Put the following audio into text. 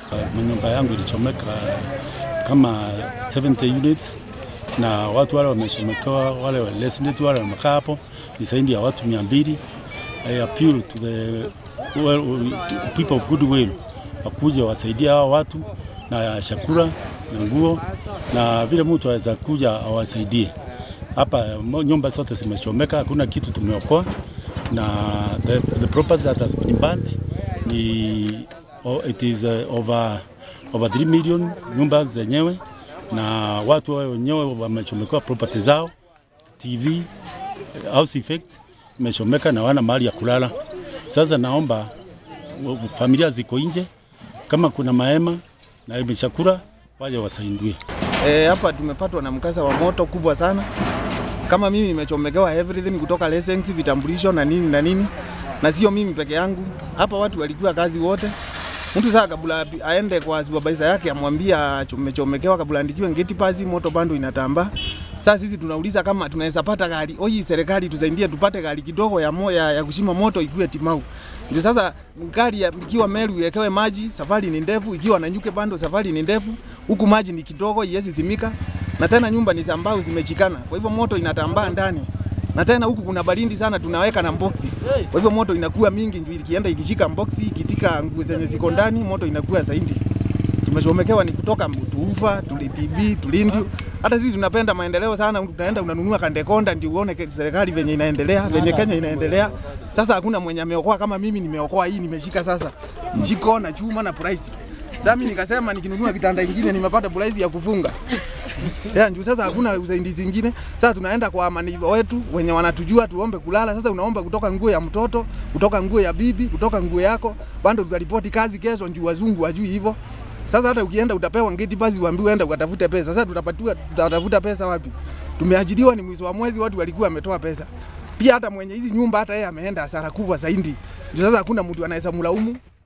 Nyumba yangu ilichomeka kama 70 units na watu wale wamechomekewa, wale wa resident wale wamekaa hapo ni zaidi ya watu mia mbili. I appeal to the well, people of goodwill wakuja wasaidie hao watu na chakula na nguo na vile mtu aweza kuja awasaidie. Hapa mo- nyumba zote zimechomeka, hakuna kitu tumeokoa, na the, the property that has been burnt ni oh, it is uh, over over 3 million nyumba zenyewe, na watu wao wenyewe wamechomekewa property zao, TV, house effect imechomeka na wana mahali ya kulala. Sasa naomba wa- familia ziko nje, kama kuna mahema na imechakula waje wasaidie. E, hapa tumepatwa na mkasa wa moto kubwa sana. Kama mimi nimechomekewa everything kutoka license, vitambulisho na nini na nini, na sio mimi peke yangu. Hapa watu walikuwa kazi wote. Mtu saa kabla aende kwa supervisor yake amwambia chomechomekewa, kabla andikiwe ngeti pasi, moto bando inatamba. Sasa sisi tunauliza kama tunaweza pata gari, oyi serikali tusaidie tupate gari kidogo ya, mo, ya, ya kushima moto ikuwe timau. Ndio sasa gari ya- ikiwa Meru iwekewe maji, safari ni ndefu, ikiwa Nanyuke bando safari ni ndefu, huku maji ni kidogo, iwezi zimika, na tena nyumba ni za mbao zimechikana, kwa hivyo moto inatambaa ndani na tena huku kuna baridi sana, tunaweka na mboksi, kwa hivyo moto inakuwa mingi, ndio ikienda ikishika mboksi, ikitika nguo zenye ziko ndani, moto inakuwa zaidi. Tumechomekewa ni kutoka Tuufa, tulitibi, tulindi. Hata sisi tunapenda maendeleo sana, tunaenda unanunua kandekonda ndio uone ke- serikali venye inaendelea, venye Kenya inaendelea. Sasa hakuna mwenye ameokoa kama mimi nimeokoa hii, nimeshika sasa jiko na chuma na price. Sasa mimi nikasema nikinunua kitanda kingine nimepata price ya kufunga. Ya, njuu sasa hakuna usaidizi zingine. Sasa tunaenda kwa amani wetu wenye wanatujua tuombe kulala. Sasa unaomba kutoka nguo ya mtoto, kutoka nguo ya bibi, kutoka nguo yako. Bado tutaripoti kazi kesho njuu wazungu wajui hivyo. Sasa hata ukienda utapewa ngeti basi uambiwe enda ukatafute pesa. Sasa tutapatiwa tutatafuta pesa wapi? Tumeajiriwa ni mwisho wa mwezi, watu walikuwa wametoa pesa. Pia hata mwenye hizi nyumba hata yeye ameenda hasara kubwa zaidi. Ndio sasa hakuna mtu anaweza mlaumu.